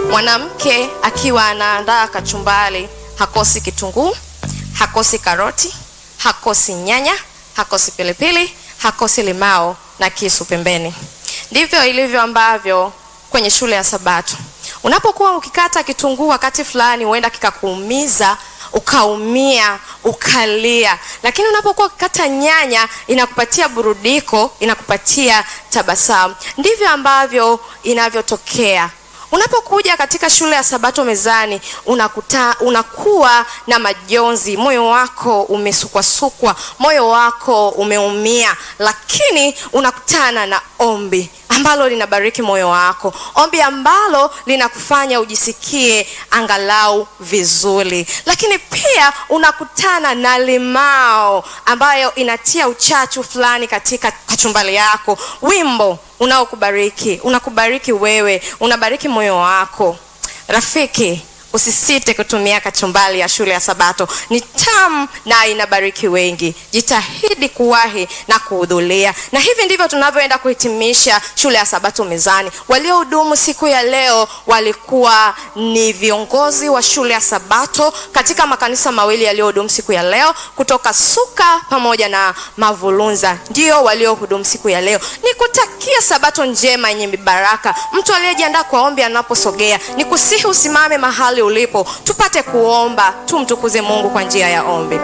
Mwanamke akiwa anaandaa kachumbari hakosi kitunguu, hakosi karoti, hakosi nyanya, hakosi pilipili, hakosi limao na kisu pembeni. Ndivyo ilivyo ambavyo kwenye shule ya Sabato, unapokuwa ukikata kitunguu wakati fulani, huenda kikakuumiza ukaumia ukalia, lakini unapokuwa ukikata nyanya inakupatia burudiko, inakupatia tabasamu. Ndivyo ambavyo inavyotokea unapokuja katika shule ya Sabato mezani, unakuta unakuwa na majonzi, moyo wako umesukwasukwa, moyo wako umeumia, lakini unakutana na ombi ambalo linabariki moyo wako, ombi ambalo linakufanya ujisikie angalau vizuri, lakini pia unakutana na limao ambayo inatia uchachu fulani katika kachumbari yako, wimbo unaokubariki unakubariki wewe, unabariki moyo wako. Rafiki, usisite kutumia kachumbari ya shule ya Sabato, ni tamu na inabariki wengi. Jitahidi kuwahi na kuhudhuria, na hivi ndivyo tunavyoenda kuhitimisha shule ya Sabato mezani. Waliohudumu siku ya leo walikuwa ni viongozi wa shule ya Sabato katika makanisa mawili yaliyohudumu siku ya leo, kutoka Suka pamoja na Mavulunza, ndio waliohudumu siku ya leo. Nikutakia Sabato njema yenye mibaraka. Mtu aliyejiandaa kwa ombi anaposogea, nikusihi usimame mahali ulipo tupate kuomba, tumtukuze Mungu kwa njia ya ombi.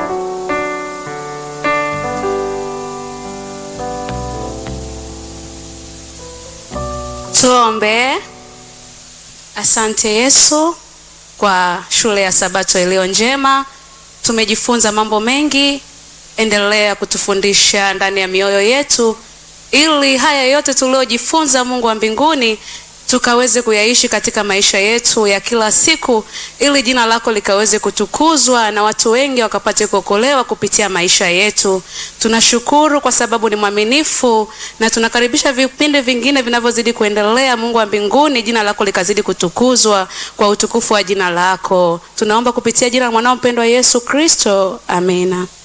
Tuombe. Asante Yesu kwa shule ya Sabato iliyo njema. Tumejifunza mambo mengi, endelea kutufundisha ndani ya mioyo yetu, ili haya yote tuliojifunza, Mungu wa mbinguni, tukaweze kuyaishi katika maisha yetu ya kila siku, ili jina lako likaweze kutukuzwa na watu wengi wakapate kuokolewa kupitia maisha yetu. Tunashukuru kwa sababu ni mwaminifu, na tunakaribisha vipindi vingine vinavyozidi kuendelea. Mungu wa mbinguni, jina lako likazidi kutukuzwa kwa utukufu wa jina lako. Tunaomba kupitia jina la mwanao mpendwa Yesu Kristo, amina.